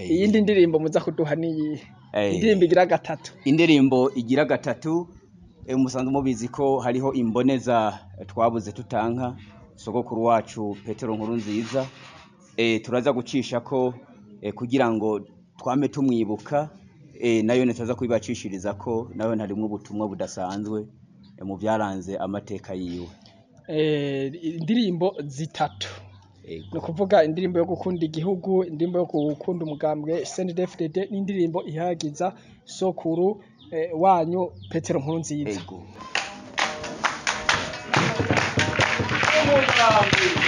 iyindi ndirimbo muza kuduha niyihe Eh, indirimbo igira gatatu indirimbo igira gatatu eh, musanzwe mubizi ko hariho imboneza eh, twabuze tutanka sogokuru wacu petero nkuru nziza eh, turaza gucisha ko eh, kugira ngo twame tumwibuka eh, nayo nitaza kubibacishiriza ko nayo harimwo ubutumwa budasanzwe eh, mu byaranze amateka yiwe Eh, indirimbo zitatu Ego. ni ukuvuga indirimbo yo gukunda igihugu indirimbo yo gukunda umugambwe snddfdd n'indirimbo ihagiza sokuru eh, wanyu petero nkuru nziza Ego.